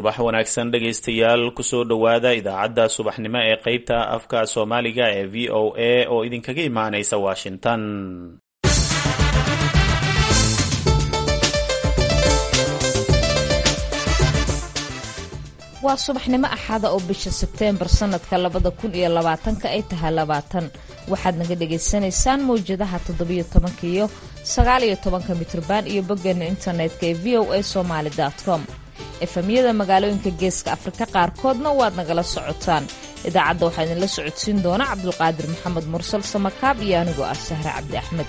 subax wanaagsan dhegaystayaal kusoo dhowaada idaacadda subaxnimo ee qeybta afka soomaaliga ee v o a oo idinkaga imaanaysa washington waa subaxnimo axada oo bisha sebteembar sanadka labada kun iyo labaatanka ay tahay labaatan waxaad naga dhagaysanaysaan mawjadaha toddobiyo tobanka iyo sagaaliyo tobanka mitrban iyo boggeena internetka ee v o a somaali com efamyada magaalooyinka geeska afrika qaarkoodna waad nagala socotaan idaacadda waxaa idinla socodsiin doona cabdulqaadir maxamed mursal samakaab iyo anigoo ah sahre cabdi axmed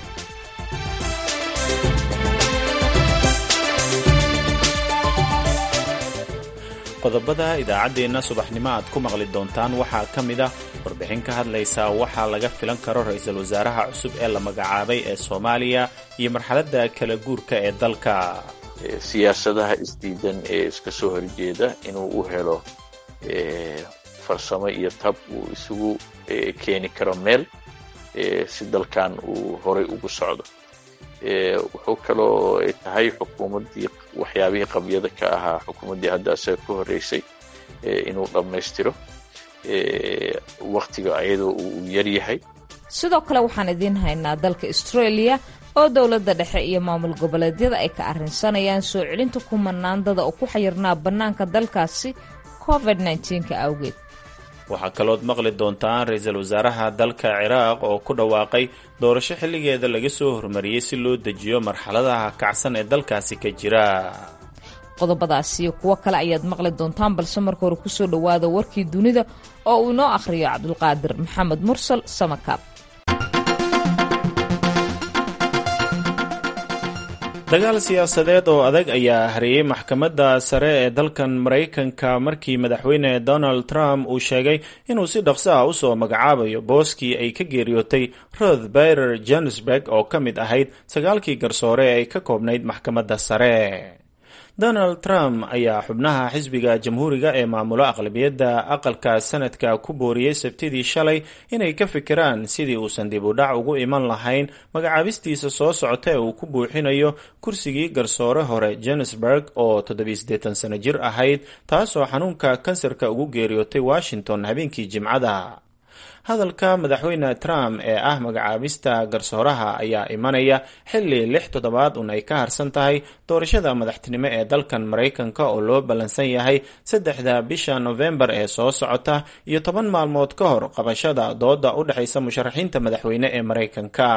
qodobada idaacaddeenna subaxnimo aad ku maqli doontaan waxaa ka mid ah warbixin ka hadlaysa waxaa laga filan karo ra-iisul wasaaraha cusub ee la magacaabay ee soomaaliya iyo marxaladda kala guurka ee dalka siyaasadaha isdiidan ee iska soo horjeeda inuu u helo farsamo iyo tab uu isugu keeni karo meel si dalkan uu horay ugu socdo wuxuu kaloo tahay xukuumaddii waxyaabihii qabyada ka ahaa xukuumaddii hadda asaga ka horreysay inuu dhammaystiro wakhtiga ayadoo uu yar yahay sidoo kale waxaan idiin haynaa dalka australia oo dowladda dhexe iyo maamul goboleedyada ay ka arrinsanayaan soo celinta kumanaandada oo ku xayirnaa bannaanka dalkaasi covid nka awgeed waxaa kalood maqli doontaan ra-iisul wasaaraha dalka ciraaq oo ku dhawaaqay doorasho xilligeeda laga soo hormariyey si loo dejiyo marxaladaha kacsan ee dalkaasi ka jira qodobadaas iyo kuwo kale ayaad maqli doontaan balse marka hore kusoo dhowaada warkii dunida oo uu inoo akhriyo cabdulqaadir maxamed mursal samakaab dagaal siyaasadeed oo adag ayaa hareeyey maxkamadda sare ee dalkan maraykanka markii madaxweyne donald trump uu sheegay inuu si dhaqso ah usoo magacaabayo booskii ay ka geeriyootay roth byrer johannesburg oo ka mid ahayd sagaalkii garsoore ee ay ka koobnayd maxkamadda sare donald trump ayaa xubnaha xisbiga jamhuuriga ee maamulo aqlabiyadda aqalka sanadka ku booriyey sabtidii shalay inay ka fikiraan sidii uusan dib u dhac ugu iman lahayn magacaabistiisa soo socota ee uu ku buuxinayo kursigii garsoore hore johannesburg oo toddobiideetan sano jir ahayd taasoo xanuunka kansarka ugu geeriyootay washington habeenkii jimcada hadalka madaxweyne trump ee ah magacaabista garsooraha ayaa imanaya xilli lix toddobaad un ay ka harsan tahay doorashada madaxtinimo ee dalkan maraykanka oo loo ballansan yahay saddexda bisha nofembar ee soo socota iyo toban maalmood ka hor qabashada dooda u dhexaysa musharaxiinta madaxweyne ee maraykanka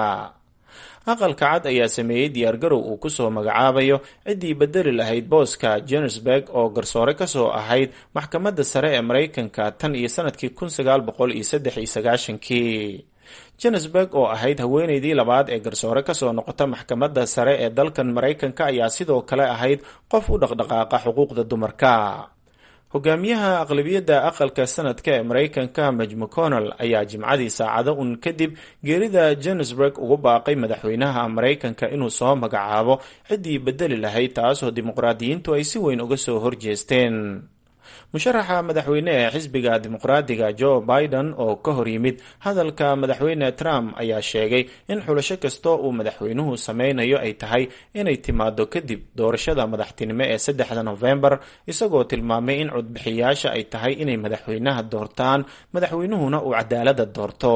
aqalka cad ayaa sameeyey diyaargarow uu kusoo magacaabayo ciddii bedeli lahayd booska johannesburg oo garsoore kasoo ahayd maxkamadda sare ee maraykanka tan iyo sanadkii kun sagaal boqol iyo saddex iyo sagaashankii johannesburg oo ahayd haweeneydii labaad ee garsoore kasoo noqota maxkamadda sare ee dalkan maraykanka ayaa sidoo kale ahayd qof u dhaqdhaqaaqa xuquuqda dumarka hogaamiyaha aqlabiyadda aqalka sanadka ee maraykanka maj mcconnell ayaa jimcadii saacado un kadib geerida johannesburg ugu baaqay madaxweynaha maraykanka inuu soo magacaabo ciddii bedeli lahayd taasoo dimuqraadiyiintu ay si weyn uga soo horjeesteen musharaxa madaxweyne ee xisbiga dimuqraadiga joe biden oo ka hor yimid hadalka madaxweyne trump ayaa sheegay in xulasho kastoo uu madaxweynuhu sameynayo ay tahay inay timaado kadib doorashada madaxtinimo ee saddexda nofembar isagoo tilmaamay in codbixiyaasha ay tahay inay madaxweynaha doortaan madaxweynuhuna uu cadaalada doorto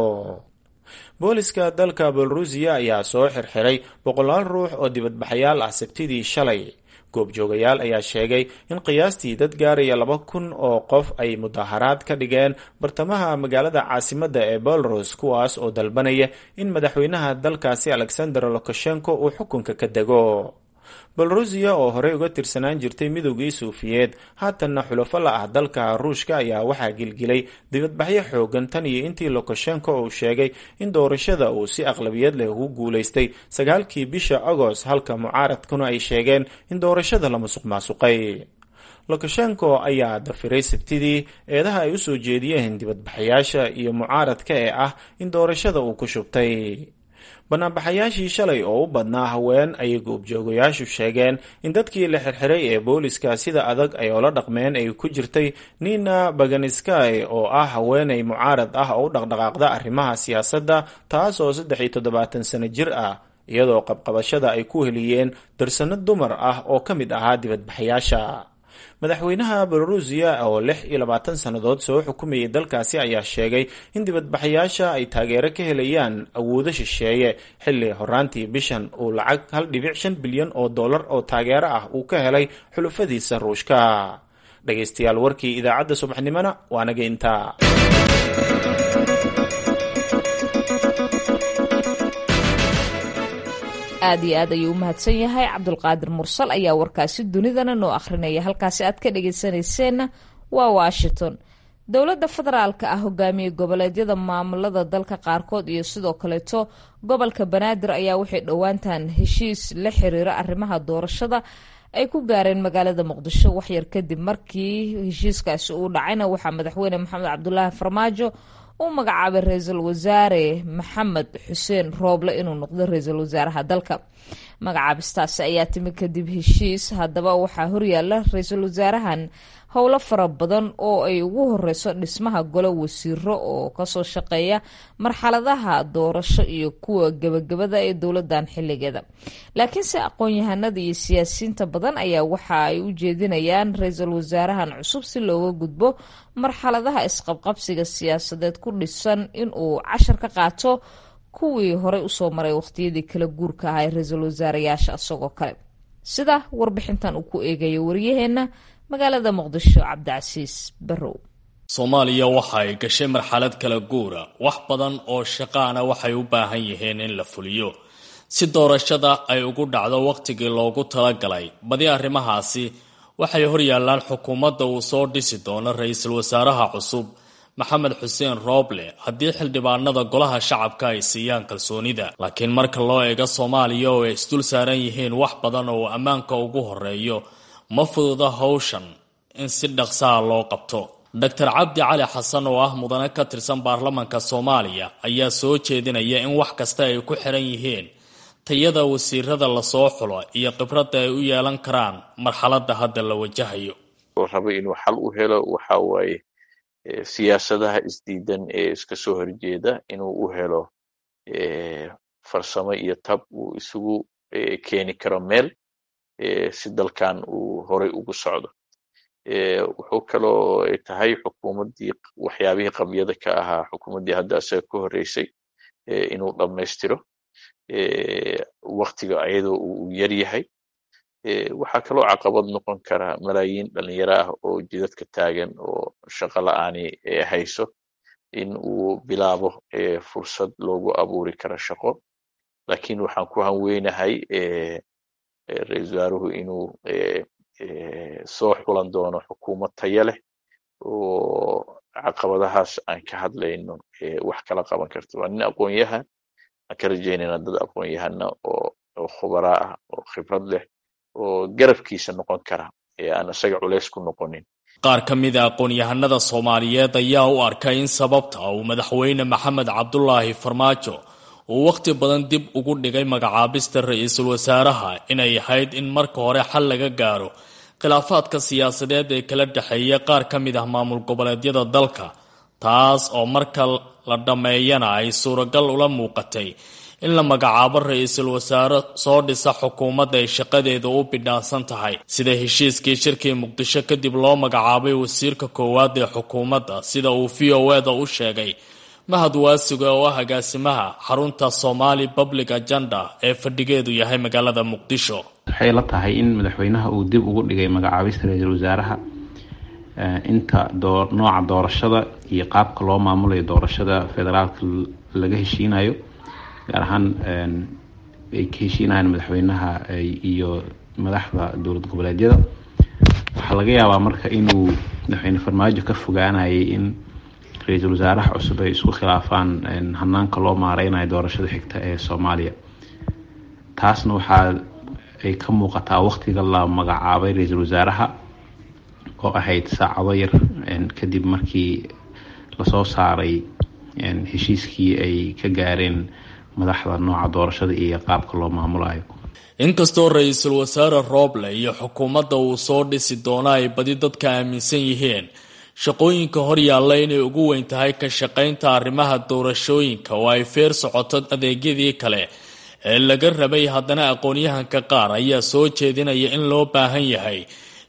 booliska dalka belorusiya ayaa soo xirxiray boqolaal ruux oo dibadbaxayaal ah sabtidii shalay goobjoogayaal ayaa sheegay in qiyaastii dad gaaraya laba kun oo qof ay mudaharaad ka dhigeen bartamaha magaalada caasimadda ee belarus kuwaas oo dalbanaya in madaxweynaha dalkaasi alexander lukashenko uu xukunka ka dego belorusiya oo horey uga tirsanaan jirtay midoogii suufiyeed haatanna xulafo la ah dalka ruushka ayaa waxaa gilgilay dibadbaxyo xoogan tan iyo intii lukashenko uu sheegay in doorashada uu si aqlabiyad leh ugu guulaystay sagaalkii bisha agost halka mucaaradkuna ay sheegeen in doorashada la musuq maasuqay lukashenko ayaa dafiray sabtidii eedaha ay usoo jeediyeen dibadbaxayaasha iyo mucaaradka ee ah in doorashada uu ku shubtay banaanbaxayaashii shalay oo u badnaa haween ayay goobjoogayaashu sheegeen in dadkii la xirxiray ee booliska sida adag ay oola dhaqmeen ay ku jirtay nina baganiskay oo ah haweenay mucaarad ah oo u dhaqdhaqaaqda arrimaha siyaasadda taas oo saddex iyo toddobaatan sano jir ah iyadoo qabqabashada ay ku heliyeen darsano dumar ah oo ka mid ahaa dibadbaxayaasha madaxweynaha belorusiya oo lix iyo labaatan sannadood soo xukumayay dalkaasi ayaa sheegay in dibadbaxayaasha ay taageero ka helayaan awoodo shisheeye xilli horaantii bishan uu lacag hal dhibic shan bilyan oo dollar oo taageero ah uu ka helay xulufadiisa ruushka dhegaystayaal warkii idaacadda subaxnimona waa naga intaa aad iyo aad ayuu u mahadsan yahay cabdulqaadir mursal ayaa warkaasi dunidana noo akhrinaya halkaasi aad ka dhagaysanayseena waa washington dowladda federaalka ah hogaamiye goboleedyada maamulada dalka qaarkood iyo sidoo kaleeto gobolka banaadir ayaa waxay dhowaantan heshiis la xiriira arrimaha doorashada ay ku gaareen magaalada muqdisho waxyar kadib markii heshiiskaasi uu dhacayna waxaa madaxweyne maxamed cabdulaahi farmaajo u magacaabay ra-iisul wasaare maxamed xuseen rooble inuu noqdo ra-iisul wasaaraha dalka magacaabistaasi ayaa timi kadib heshiis haddaba waxaa horyaala ra-iisul wasaarahan howlo fara badan oo ay ugu horeyso dhismaha golo wasiiro oo kasoo shaqeeya marxaladaha doorasho iyo kuwa gebagabada ee dowladan xiligeeda laakiinse aqoon-yahanada iyo siyaasiyiinta badan ayaa waxa ay u jeedinayaan ra-iisul wasaarahan cusub si looga gudbo marxaladaha isqabqabsiga siyaasadeed ku dhisan inuu cashar ka qaato kuwii horey usoo maray waqtiyadii kala guurka ahaa ee ra-iisul wasaarayaasha isagoo kale sida warbixintan uu ku eegayo waryaheena magaalada muqdisho cabdicasiis barrow soomaaliya waxa ay gashay marxalad kala guura wax badan oo shaqaana waxay u baahan yihiin in la fuliyo si doorashada ay ugu dhacdo wakhtigii loogu talagalay badi arrimahaasi waxay horyaalaan xukuumadda uu soo dhisi doono ra-iisul wasaaraha cusub maxamed xuseen rooble haddii xildhibaanada golaha shacabka ay siiyaan kalsoonida laakiin marka loo eego soomaaliya oo ay isdul saaran yihiin wax badan oo ammaanka ugu horeeyo ma fududa howshan in si dhaqsaha loo qabto doctor cabdi cali xasan oo ah mudane ka tirsan baarlamanka soomaaliya ayaa soo jeedinaya in wax kasta ay ku xiran yihiin tayada wasiirada lasoo xulo iyo khibradda ay u yeelan karaan marxaladda hadda la wajahayo raba inuu xal u helo waxa waaye siyaasadaha isdiidan ee iska soo horjeeda inuu u helo farsamo iyo tab uu isugu keeni karo meel si dalkan uu horay ugu socdo wuxuu kaloo tahay xukuumaddii waxyaabihii qabyada ka ahaa xukuumaddii hadda isaga ka horreysay inuu dhammaystiro waktiga ayadoo uu yar yahay waxaa kaloo caqabad noqon kara malaayiin dhalinyaro ah oo jidadka taagan oo shaqo la-aani hayso in uu bilaabo fursad loogu abuuri karo shaqo lakin waxaan ku hanweynahay ra-iisul wasaaruhu inuu soo xulan doono xukuumad taya leh oo caqabadahaas aan ka hadlayno wax kala qaban karto waa nin aqoon-yahan aan ka rajaynayna dad aqoon-yahana oo khubaraa ah oo khibrad leh oo garabkiisa noqon kara ee aan isaga culays ku noqonin qaar ka mida aqoon-yahanada soomaaliyeed ayaa u arkay in sababta uu madaxweyne maxamed cabdulaahi farmaajo uu wakhti badan dib ugu dhigay magacaabista ra-iisul wasaaraha inay ahayd in marka hore xal laga gaaro khilaafaadka siyaasadeed ee kala dhexeeya qaar ka mid ah maamul goboleedyada dalka taas oo marka la dhammeeyana ay suuragal ula muuqatay in la magacaabo ra-iisul wasaare soo dhisa xukuumadda ay shaqadeeda u bidhaansan tahay sida heshiiskii shirkii muqdisho kadib loo magacaabay wasiirka koowaad ee xukuumadda sida uu v o eda u sheegay mahad waasiga oo ah agaasimaha xarunta somali public agenda ee fadhigeedu yahay magaalada muqdisho waxay la tahay in madaxweynaha uu dib ugu dhigay magacaabista ra-iisul wasaaraha inta nooca doorashada iyo qaabka loo maamulayo doorashada federaalka laga heshiinayo gaar ahaan ay ka heshiinayaan madaxweynaha iyo madaxda dowlad goboleedyada waxaa laga yaabaa marka inuu madaxweyne farmaajo ka fogaanayay in ra-iisul wasaaraha cusub ay isku khilaafaan hanaanka loo maareynayo doorashada xigta ee soomaaliya taasna waxaa ay ka muuqataa waqtiga la magacaabay ra-iisul wasaaraha oo ahayd saacado yar kadib markii lasoo saaray heshiiskii ay ka gaareen madaxda nooca doorashada iyo qaabka loo maamulayo inkastoo ra-iisul wasaare rooble iyo xukuumadda uu soo dhisi doono ay badi dadka aaminsan yihiin shaqooyinka horyaalla inay ugu weyn tahay ka shaqaynta arrimaha doorashooyinka oo ay feer socoto adeegyadii kale ee laga rabay haddana aqoon-yahanka qaar ayaa soo jeedinaya in loo baahan yahay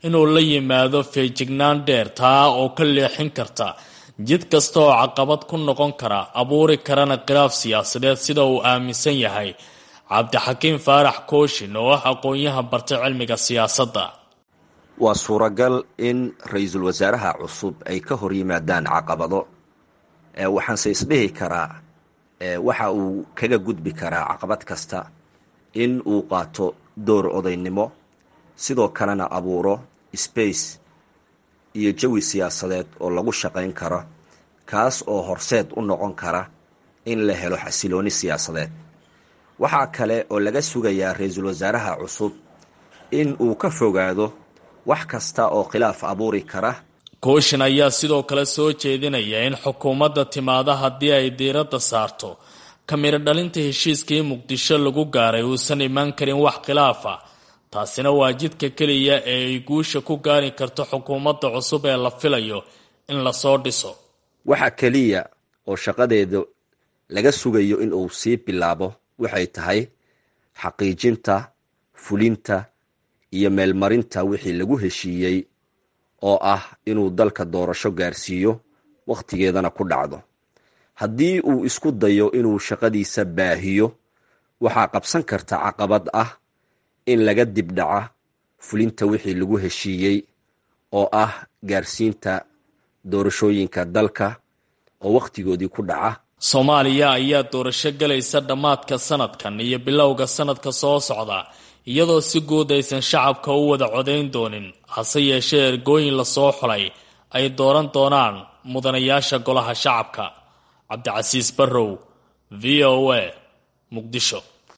inuu la yimaado feejignaan dheer taa oo ka leexin karta jid kasta oo caqabad ku noqon kara abuuri karana khilaaf siyaasadeed sida uu aaminsan yahay cabdixakiim faarax kooshin oo ah aqoon-yahan bartay cilmiga siyaasadda waa suuragal in ra-iisul wasaaraha cusub ay ka hor yimaadaan caqabado waxaanse isdhihi karaa waxa uu kaga gudbi karaa caqabad kasta in uu qaato door odaynimo sidoo kalena abuuro space iyo jawi siyaasadeed oo lagu shaqayn karo kaas oo horseed u noqon kara in la helo xasilooni siyaasadeed waxaa kale oo laga sugayaa ra-iisul wasaaraha cusub in uu ka fogaado wax kasta oo khilaaf abuuri kara kooshin ayaa sidoo kale soo jeedinaya in xukuumadda timaada haddii ay diiradda saarto kamiro dhalinta heshiiskii muqdisho lagu gaaray uusan imaan karin wax khilaaf ah taasina waa jidka keliya ee ay guusha ku gaari karto xukuumadda cusub ee la filayo in lasoo dhiso waxa keliya oo shaqadeeda laga sugayo in uu sii bilaabo waxay tahay xaqiijinta fulinta iyo meelmarinta wixii lagu heshiiyey oo ah inuu dalka doorasho gaarsiiyo wakhtigeedana ku dhacdo haddii uu isku dayo inuu shaqadiisa baahiyo waxaa qabsan karta caqabad ah in laga dibdhaca fulinta wixii lagu heshiiyey oo ah gaarsiinta doorashooyinka dalka oo wakhtigoodii ku dhaca soomaaliya ayaa doorasho galaysa dhammaadka sanadkan iyo bilowga sanadka soo socda iyadoo si guud aysan shacabka u wada codayn doonin hase yeeshee ergooyin lasoo xulay ay dooran doonaan mudanayaasha golaha shacabka cabdicasiis barrow v o a muqdisho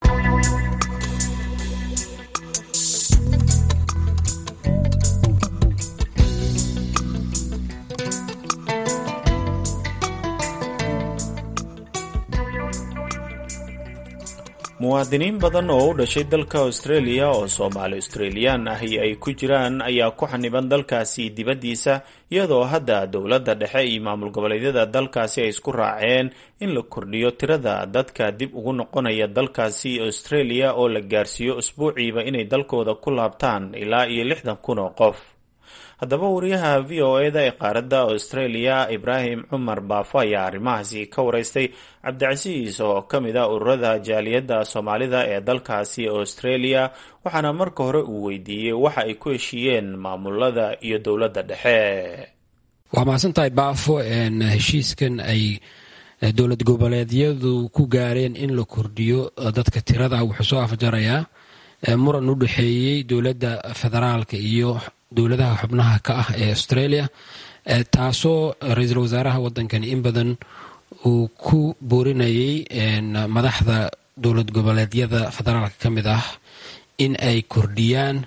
muwaadiniin badan oo u dhashay dalka australia oo soomaali australiyaan ahi ay ku jiraan ayaa ku xaniban dalkaasi dibaddiisa iyadoo hadda dowladda dhexe iyo maamul goboleedyada dalkaasi ay isku raaceen in la kordhiyo tirada dadka dib ugu noqonaya dalkaasi australia oo la gaarsiiyo usbuuciiba inay dalkooda ku laabtaan ilaa iyo lixdan kun oo qof haddaba wariyaha v o e da ee qaaradda australia ibraahim cumar baafo ayaa arrimahaasi ka wareystay cabdicasiis oo ka mid a ururada jaaliyadda soomaalida ee dalkaasi australia waxaana marka hore uu weydiiyey waxa ay ku heshiiyeen maamulada iyo dowladda dhexe waa mahadsantahay baafo heshiiskan ay dowlad goboleedyadu ku gaareen in la kordhiyo dadka tirada wuxuu soo afjarayaa muran u dhexeeyey dowladda federaalka iyo dowladaha xubnaha ka ah ee australia taasoo ra-iisul wasaaraha wadankani in badan uu ku boorinayay madaxda dowlad goboleedyada federaalka ka mid ah in ay kordhiyaan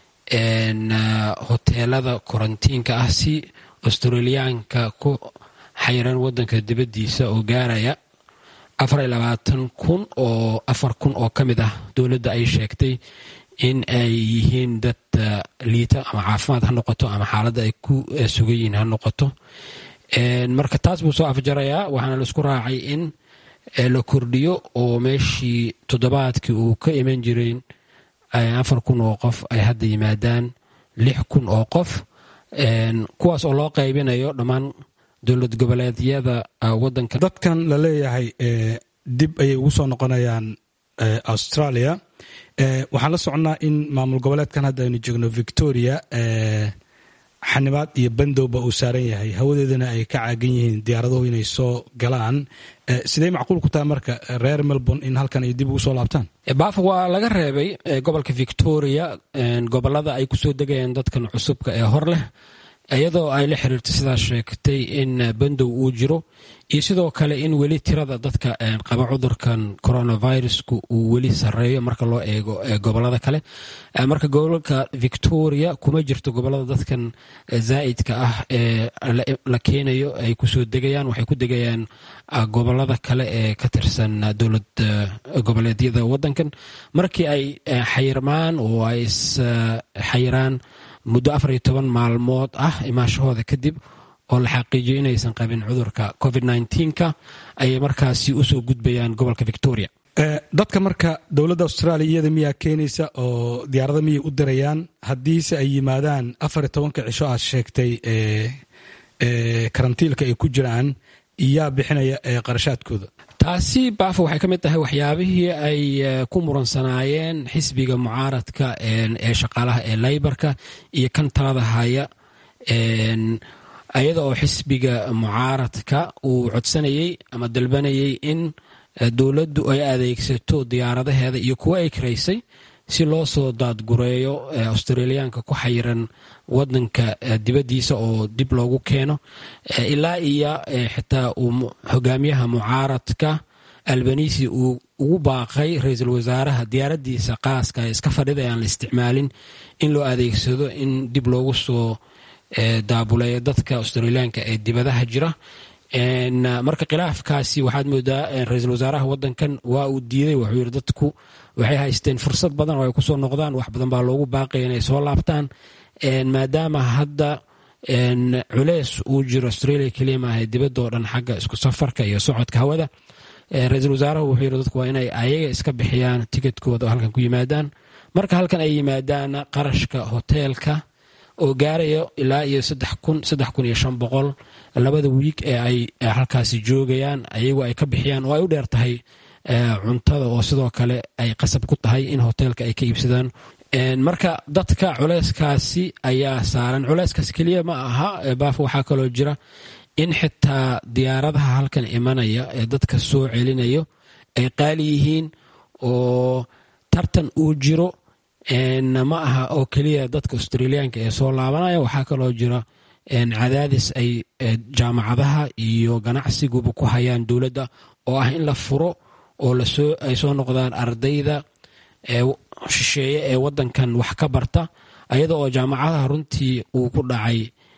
hoteelada korantiinka ah si australiyaanka ku xayiran wadanka dibaddiisa oo gaaraya afar labaatan kun oo afar kun oo ka mid ah dowladda ay sheegtay in ay yihiin dad liita ama caafimaad ha noqoto ama xaaladda ay ku sugan yihiin ha noqoto marka taas buu soo afjarayaa waxaana laisku raacay in la kordhiyo oo meeshii toddobaadkii uu ka iman jiray afar kun oo qof ay hadda yimaadaan lix kun oo qof kuwaas oo loo qaybinayo dhammaan dowlad goboleedyada wadanka dadkan la leeyahay dib ayay ugu soo noqonayaan australia waxaan la soconnaa in maamul goboleedkan hadda aynu joogno victoria xanibaad iyo bandowba uu saaran yahay hawadeedana ay ka caagan yihiin diyaaraduhu inay soo galaan sidee macquul ku tahay marka reer melbourne in halkan ay dib ugu soo laabtaan baaf waa laga reebay gobolka victoria gobolada ay kusoo degayaan dadkan cusubka ee hor leh iyadoo ay la xiriirtay sidaa sheegtay in bandow uu jiro iyo sidoo kale in weli tirada dadka qaba cudurkan coronavirusku uu weli sareeyo marka loo eego gobolada kale marka gobolka victoria kuma jirto gobolada dadkan zaa'idka ah ee la keenayo ay kusoo degayaan waxay ku degayaan gobolada kale ee ka tirsan dowlad goboleedyada wadankan markii ay xayirmaan oo ay isxayiraan muddo afar iyo toban maalmood ah imaashahooda kadib oo la xaqiijiyo inaysan qabin cudurka covid nka ayay markaasi usoo gudbayaan gobolka victoria dadka marka dowladda australia iyada miyaa keenaysa oo diyaarada miyay u dirayaan haddiise ay yimaadaan afar iyo tobanka cisho aad sheegtay karantiilka ay ku jiraan iyaa bixinaya qarashaadkooda taasi baafo waxay ka mid tahay waxyaabihii ay ku muransanaayeen xisbiga mucaaradka ee shaqaalaha ee laybarka iyo kan talada haya iyada oo xisbiga mucaaradka uu codsanayey ama dalbanayay in dowladdu ay adeegsato diyaaradaheeda iyo kuwo ay karaysay si loo soo daadgureeyo australiyaanka ku xayiran wadanka dibaddiisa oo dib loogu keeno ilaa iyo xitaa uu hogaamiyaha mucaaradka albanisi uu ugu baaqay ra-iisul wasaaraha diyaaraddiisa qaaska iska fadhida aan la isticmaalin in loo adeegsado in dib loogu soo daabuleeyo dadka australiyaanka ee dibadaha jira marka khilaafkaasi waxaad moodaa ra-iisul wasaaraha wadankan waa uu diiday wuxuu yidhi dadku waxay haysteen fursad badan oo ay kusoo noqdaan wax badan baa loogu baaqaya inay soo laabtaan maadaama hadda culeys uu jiro australia keliya maaha dibadoo dhan xagga isku safarka iyo socodka hawada ra-iisul wasaarahu wuxuu yidhi dadku waa inay ayaga iska bixiyaan tikidkooda oo halkan ku yimaadaan marka halkan ay yimaadaan qarashka hoteelka oo gaarayo ilaa iyo saddex kun saddex kun iyo shan boqol labada wiig ee ay halkaasi joogayaan ayagu ay ka bixiyaan oo ay u dheer tahay cuntada oo sidoo kale ay qasab ku tahay in hoteelka ay ka iibsadaan marka dadka culeyskaasi ayaa saaran culeyskaasi keliya ma aha baaf waxaa kaloo jira in xitaa diyaaradaha halkan imanaya ee dadka soo celinayo ay qaali yihiin oo tartan uu jiro ma aha oo keliya dadka australiyaanka ee soo laabanaya waxaa kaloo jira cadaadis ay jaamacadaha iyo ganacsiguba ku hayaan dowladda oo ah in la furo oo ay soo noqdaan ardayda shisheeye ee wadankan wax ka barta ayada oo jaamacadaha runtii uu ku dhacay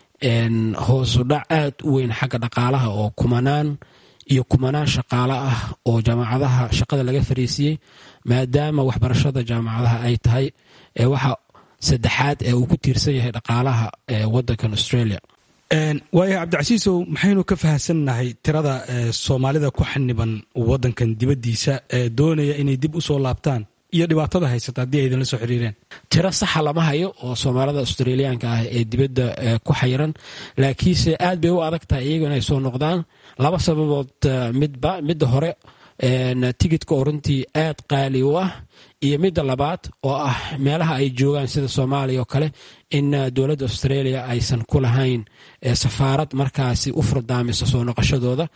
hoosudhac aad u weyn xagga dhaqaalaha oo kumanaan iyo kumanaan shaqaale ah oo jaamacadaha shaqada laga fariisiyey maadaama waxbarashada jaamacadaha ay tahay waxa saddexaad ee uu ku tiirsan yahay dhaqaalaha wadankan australia waaya cabdicasiisow maxaynu ka fahamsannahay tirada soomaalida ku xaniban wadankan dibaddiisa ee doonaya inay dib u soo laabtaan iyo dhibaatada haysata haddii ay idinla soo xiriireen tiro saxa lama hayo oo soomaalida australiyaanka ah ee dibadda ku xayiran laakiinse aad bay u adag tahay iyagu inay soo noqdaan laba sababood midba midda hore tigidka oo runtii aad qaali u ah iyo midda labaad oo ah meelaha ay joogaan sida soomaaliya oo kale in dowladda australia aysan ku lahayn safaarad markaasi u furdaamisa soo noqoshadooda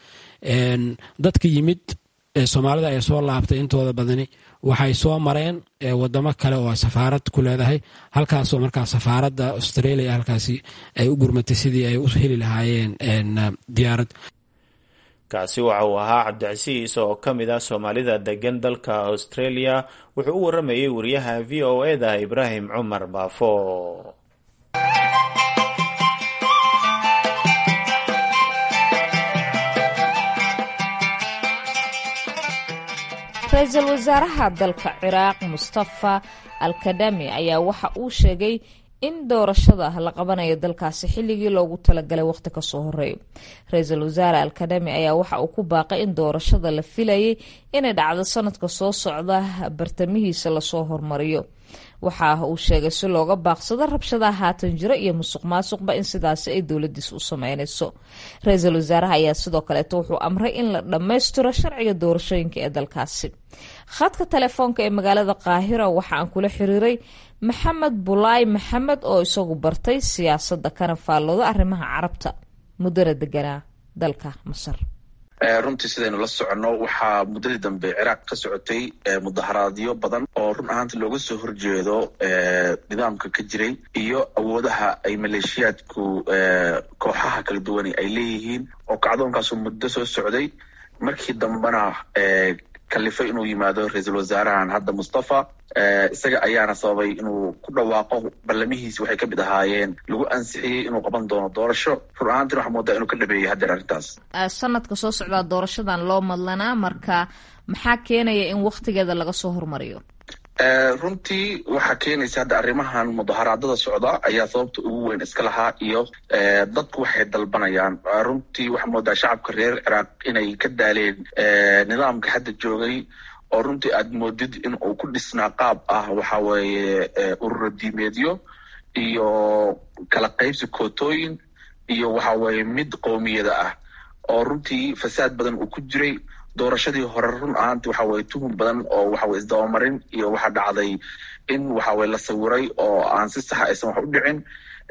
dadka yimid soomaalida ay soo laabtay intooda badani waxay soo mareen wadamo kale oo safaarad ku leedahay halkaasoo markaa safaaradda australia halkaasi ay u gurmatay sidii ay u heli lahaayeen diyaarad kaasi waxa uu ahaa cabdicasiis oo ka mid ah soomaalida degan dalka australia wuxuu u waramayay wariyaha v o eda ibraahim cumar baafo ra-iisul wasaaraha dalka ciraaq mustafa alkadami ayaa waxa uu sheegay in doorashada la qabanayo dalkaasi xilligii loogu talagalay waqti kasoo horeeyo ra-iisul wasaare alkadami ayaa waxa uu ku baaqay in doorashada la filayay inay dhacdo sanadka soo socda bartamihiisa lasoo hormariyo waxa uu sheegay si looga baaqsado rabshadaha haatan jira iyo musuq maasuqba in sidaasi ay dowladiis u sameynayso ra-iisul wasaaraha ayaa sidoo kaleeto wuxuu amray in la dhammaystiro sharciga doorashooyinka ee dalkaasi khadka telefoonka ee magaalada qaahira waxa aan kula xiriiray maxamed bulaay maxamed oo isagu bartay siyaasadda kana faallooda arrimaha carabta muddana deganaa dalka masar runtii sidaynu la soconno waxaa muddadii dambe ciraaq ka socotay mudaharaadyo badan oo run ahaanta looga soo horjeedo nidaamka ka jiray iyo awoodaha ay maleeshiyaadku kooxaha kala duwani ay leeyihiin oo kacdoonkaasu muddo soo socday markii dambena kalifay inuu yimaado ra-iisul wasaarahan hadda mustafa isaga ayaana sababay inuu ku dhawaaqo ballamihiisi waxay kamid ahaayeen lagu ansixiyey inuu qaban doono doorasho run ahaantina waxaa moodaa inuu ka dhameeyey haddeer arrintaas sanadka soo socdaa doorashadan loo madlanaa marka maxaa keenaya in waktigeeda laga soo hormariyo runtii waxaa keenaysa hadda arrimahan mudaharaadada socda ayaa sababta ugu weyn iska lahaa iyo dadku waxay dalbanayaan runtii waxaa moodaa shacabka reer ciraaq inay ka daaleen nidaamka hadda joogay oo runtii aad moodid in uu ku dhisnaa qaab ah waxa weeye urura diimeedyo iyo kala qaybsi kootooyin iyo waxa weeye mid qowmiyada ah oo runtii fasaad badan uu ku jiray doorashadii hore run ahaanti waxa weye tuhum badan oo waxaweye isdabamarin iyo waxaa dhacday in waxaweye la sawiray oo aan si saxa aysan wax u dhicin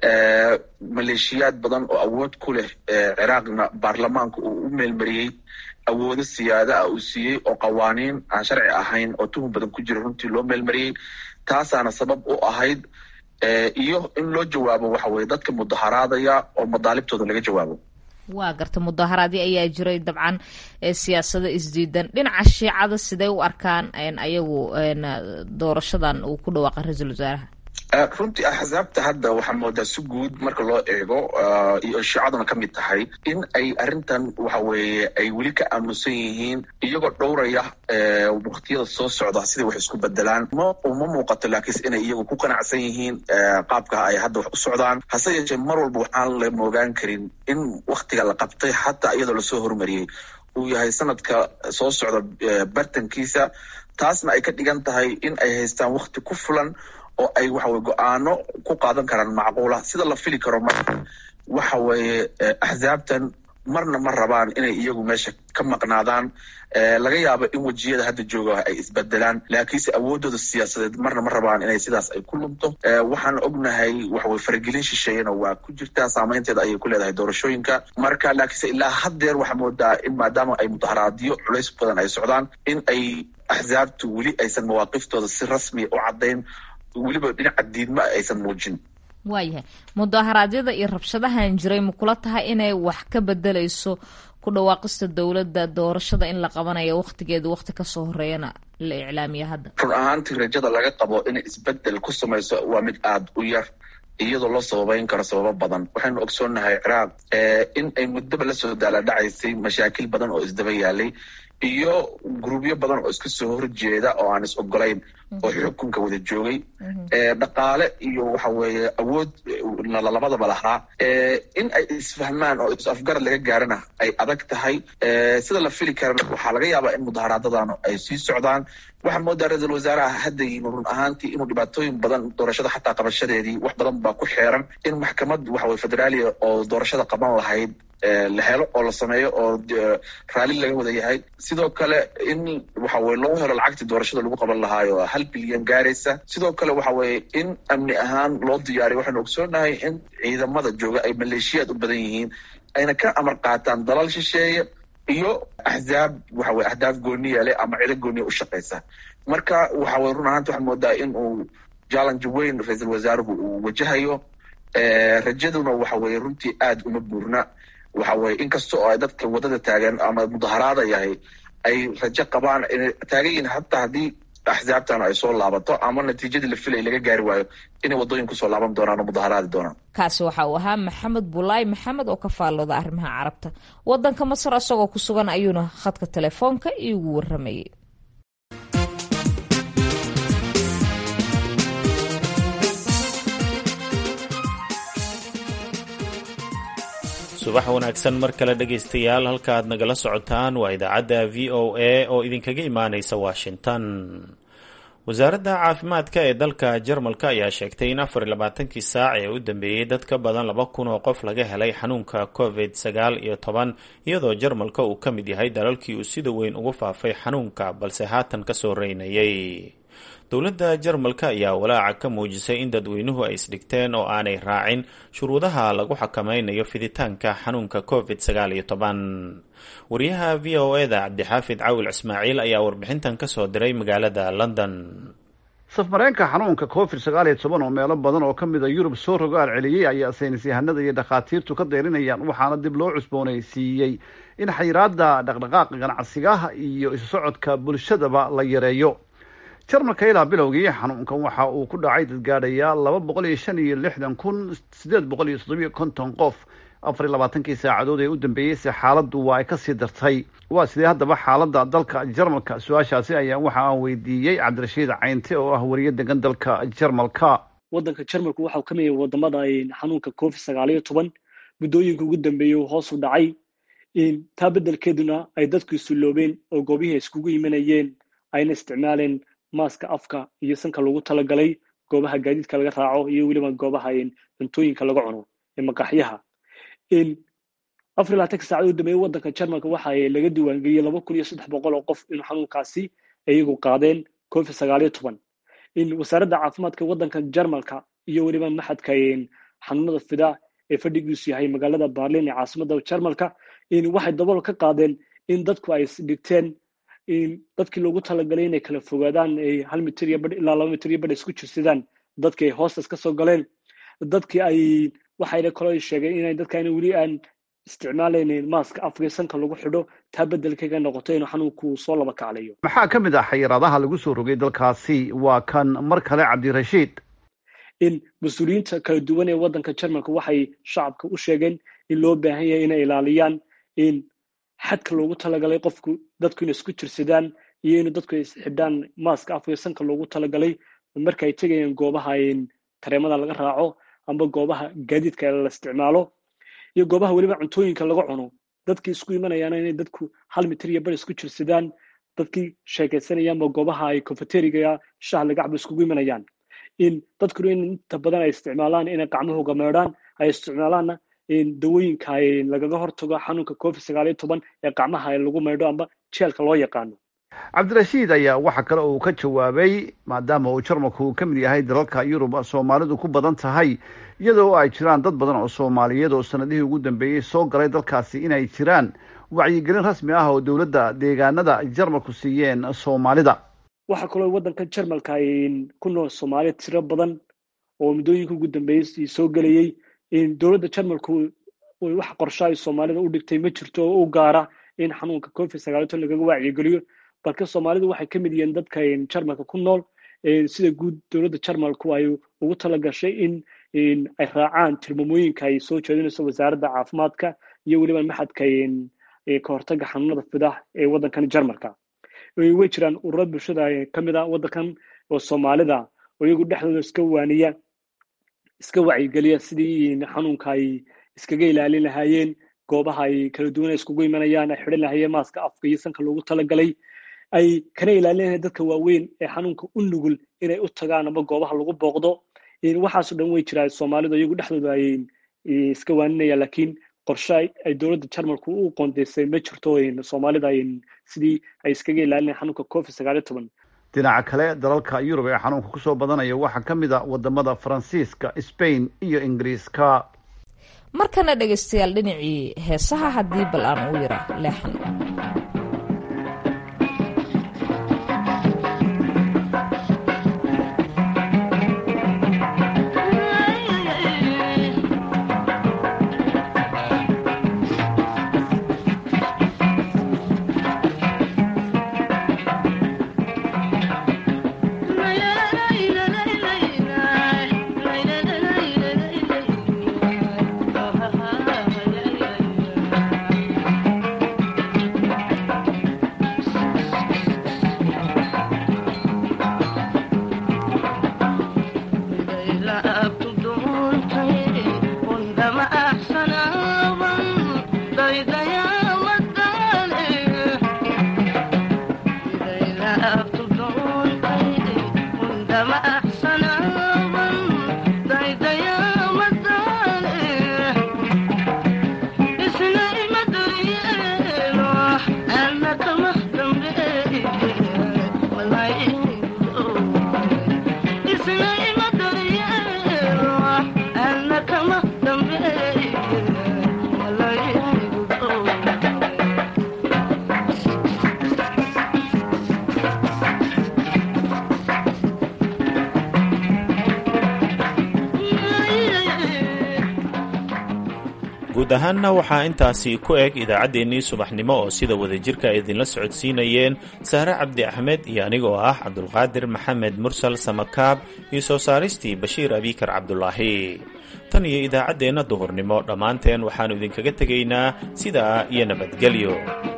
maleeshiyaad badan oo awood ku leh ciraaqna baarlamaanka uu u meelmariyey awoodo siyaada ah uu siiyey oo qawaaniin aan sharci ahayn oo tuhum badan ku jira runtii loo meelmariyey taasaana sabab u ahayd iyo in loo jawaabo waxa weye dadka mudaharaadaya oo madaalibtooda laga jawaabo waa garta mudaharaadii ayaa jiray dabcan siyaasado isdiidan dhinaca shiicada siday u arkaan ayagu doorashadan uu ku dhawaaqay ra-iisul wasaaraha runtii axsaabta hadda waxaa moodaa si guud marka loo eego iyo shiicaduna ka mid tahay in ay arrintan waxa weeye ay weli ka aamusan yihiin iyagoo dhowraya waktiyada soo socda siday wax isku bedelaan ma uma muuqato laakiinse inay iyagu ku qanacsan yihiin qaabka ay hadda wax u socdaan hase yeeshee mar walba waxaan la moogaan karin in waktiga la qabtay xataa iyadoo lasoo hormariyey uu yahay sanadka soo socda bartankiisa taasna ay ka dhigan tahay in ay haystaan wakti ku fulan oo ay waxaweye go-aano ku qaadan karaan macquula sida la fili karo marka waxa weeye axsaabtan marna ma rabaan inay iyagu meesha ka maqnaadaan laga yaabo in wejiyada hadda jooga ay isbedelaan laakiinse awoodooda siyaasadeed marna ma rabaan inay sidaas ay ku lumto waxaan ognahay waxaweye faragelin shisheeyana waa ku jirtaa saameynteeda ayay ku leedahay doorashooyinka marka laakiinse ilaa haddeer waxaa moodaa in maadaama ay mudaharaadyo culays badan ay socdaan in ay axsaabtu weli aysan mawaaqiftooda si rasmiya u caddayn weliba dhinaca diidma aysan muujin waayahay mudaharaadyada iyo rabshadahan jiray ma kula tahay inay wax ka bedelayso ku dhawaaqista dowladda doorashada in la qabanayo wakhtigeeda wakhti kasoo horeeyana la iclaamiya hadda run ahaantii rajada laga qabo inay isbedel ku samayso waa mid aada u yar iyadoo loo sababeyn karo sababo badan waxaynu ogsoonnahay ciraaq in ay muddaba lasoo daaladhacaysay mashaakil badan oo isdaba yaalay iyo grubyo badan oo iska soo horjeeda oo aan is ogolayn oo xukunka wada joogay dhaqaale iyo waxa weeye awood labadaba lahaa in ay isfahmaan oo is afgarad laga gaarana ay adag tahay sida la fili karana waxaa laga yaabaa in mudaharaadadan ay sii socdaan waxaa moodaa ra-iisul wasaaraha hadda yimi run ahaantii inuu dhibaatooyin badan doorashada xataa qabashadeedii wax badan baa ku xeeran in maxkamad waxaweye federaaliya oo doorashada qaban lahayd la helo oo la sameeyo oo raalli laga wada yahay sidoo kale in waxa weye loo helo lacagtii doorashada lagu qaban lahaayo hal bilyan gaaraysa sidoo kale waxa weeye in amni ahaan loo diyaariyo waxaynu ogsoonahay in ciidamada jooga ay maleeshiyaad u badan yihiin ayna ka amar qaataan dalal shisheeye iyo axzaab waxa weye ahdaaf gooniya leh ama cido gooniya u shaqaysa marka waxa weye run ahaanta waxaa moodaa in uu challenge weyn ra-iisul wasaaruhu uu wajahayo rajaduna waxa weye runtii aada uma buurna waxa weye inkasta oo ay dadka wadada taagan ama mudaharaada yahay ay rajo qabaan inay taagan yihiin hataa haddii axsaabtan ay soo laabato ama natiijadii la filay laga gaari waayo inay waddooyin kusoo laaban doonaan oo mudaharaadi doonaan kaasi waxa uu ahaa maxamed bulaay maxamed oo ka faallooda arrimaha carabta waddanka masar isagoo ku sugan ayuuna khadka telefoonka iigu warramayay subax wanaagsan mar kale dhegaystayaal halka aad nagala socotaan waa idaacadda v o a oo idinkaga imaanaysa washington wasaaradda caafimaadka ee dalka jarmalka ayaa sheegtay in afar iyo labaatankii saac ee u dambeeyey dad ka badan laba kun oo qof laga helay xanuunka covid sagaal iyo toban iyadoo jarmalka uu ka mid yahay dalalkii uu sida weyn ugu faafay xanuunka balse haatan kasoo reynayay dowladda jarmalka ayaa walaaca ka muujisay in dadweynuhu ay isdhigteen oo aanay raacin shuruudaha lagu xakameynayo fiditaanka xanuunka covid sagaal iyo toban wariyaha v o e da cabdixaafid cawil ismaaciil ayaa warbixintan kasoo diray magaalada london safmareenka xanuunka covid sagaal iyo toban oo meelo badan oo ka mid a yurub soo rogaal celiyey ayaa saynis yahanada iyo dhakhaatiirtu ka dayrinayaan waxaana dib loo cusboonaysiiyey in xayiraada dhaqdhaqaaqa ganacsigaha iyo isu socodka bulshadaba la yareeyo jarmalka ilaa bilowgii xanuunkan waxa uu ku dhacay dadgaadhayaa laba boqol iyo shan iyo lixdan kun sideed boqol iyo toddobiyo konton qof afar iyo labaatankii saacadood ee u dambeeyey se xaaladdu waa ay kasii dartay waa sidee haddaba xaaladda dalka jarmalka su-aashaasi ayaa waxa aan weydiiyey cabdirashiid caynte oo ah wariye degan dalka jarmalka waddanka jarmalku waxau ka mid yahay wadamada xanuunka covid sagaal iyo toban muddooyinka ugu dambeeyey uu hoos u dhacay taa beddelkeeduna ay dadku isuloobeen oo goobihii ay iskugu imanayeen ayna isticmaaleen maaska afka iyo sanka lagu talagalay goobaha gaadiidka laga raaco iyo weliba goobaha cuntooyinka laga cuno ee maqaxyaha afar iyo labaatanka saacad u dambeeyey waddanka jarmalka waxa laga diiwaangeliyey laba kun iyo saddex boqol oo qof inuu xanuunkaasi iyagu qaadeen covid sagaal iyo toban wasaaradda caafimaadka waddanka jarmalka iyo weliba maxadka xanuunada fida ee fadhigiisu yahay magaalada berlin ee caasimada jarmalka waxay dabool ka qaadeen in dadku ay dhigteen dadkii loogu talagalay inay kala fogaadaan ay hal mitir iyo badh ilaa laba mitir iyo badh isku jirsadaan dadkii ay hoostas ka soo galeen dadkii ay waxayna kaloo sheegeen inay dadkaan weli aan isticmaalaynin maaska afka sanka lagu xidho taa bedelkaga noqoto inuu xanuunku soo laba kaclayo maxaa ka mid ah xayiraadaha lagu soo rogay dalkaasi waa kan mar kale cabdirashiid in mas-uuliyiinta kala duwan ee waddanka jarmalka waxay shacabka u sheegeen in loo baahan yahay inay ilaaliyaan in xadka loogu talagalay qofku dadku inay isku jirsadaan iyo in dadku ay xidhaan maaska afka sanka loogu talagalay marka ay tegayaan goobaha tareemada laga raaco amba goobaha gaadiidka la isticmaalo iyo goobaha weliba cuntooyinka laga cuno dadkii isku imanayaana inay dadku hal mitir iyo bar isku jirsadaan dadkii sheekeysanayaanba goobaha ay cofeteriga shaha lagacba iskugu imanayaan in dadkuna in inta badan ay isticmaalaan inay gacmahooga meedhaan ay isticmaalaanna dawooyinka lagaga hortago xanuunka covid sagaal iyo toban ee gacmaha lagu meydho amba jeelka loo yaqaano cabdirashiid ayaa waxa kale uu ka jawaabay maadaama uu jarmalku uu ka mid yahay dalalka yurub soomaalidu ku badan tahay iyadoo ay jiraan dad badan oo soomaaliyeed oo sanadihii ugu dambeeyey soo galay dalkaasi inay jiraan wacyigelin rasmi ah oo dowladda deegaanada jarmalku siiyeen soomaalida waxaa kaloo waddanka jarmalka ku nool soomaaliya tiro badan oo muddooyinka ugu dambeeyey soo gelayey dowladda jarmalku wax qorsho ay soomaalida u dhigtay ma jirto oo u gaara in xanuunka covid sagaal iyo toban lagaga wacyigeliyo balka soomaalidu waxay ka mid yihiin dadka jarmalka ku nool sida guud dowladda jarmalku ay ugu talagashay in ay raacaan tilmaamooyinka ay soo jeedinayso wasaaradda caafimaadka iyo weliba maxadka ka hortaga xanuunada fidah ee waddankan jarmalka way jiraan ururo bulshada ka mid a waddankan oo soomaalida oo iyagu dhexdooda iska waaniya iska wacyigeliya sidii xanuunka ay iskaga ilaalin lahaayeen goobaha ay kala duwan ay iskugu imanayaan ay xidhan lahaayeen maaska afka iyo sanka loogu talagalay ay kana ilaalinayan dadka waaweyn ee xanuunka u nugul inay u tagaan ama goobaha lagu booqdo waxaaso dhan way jiraan soomaalidu iyagu dhexdooda ay iska waaninayaan laakiin qorshe ay dowladda jarmalku u qoondeysay ma jirto soomaalida sidii ay iskaga ilaalinayan xanuunka covid sagaal iyo toban dhinaca kale dalalka yurub ee xanuunka kusoo badanaya waxaa ka mid a wadamada faransiiska spain iyo ingiriiska markana dhegaystayaal dhinacii heesaha haddii bal aan u yara leexan guud ahaanna waxaa intaasi ku eg idaacaddeenii subaxnimo oo sida wadajirka ay idinla socodsiinayeen sahre cabdi axmed iyo aniga oo ah cabdulqaadir maxamed mursal samakaab iyo soo saaristii bashiir abikar cabdulaahi tan iyo idaacaddeenna duhurnimo dhammaanteen waxaannu idinkaga tegaynaa sidaa iyo nabadgelyo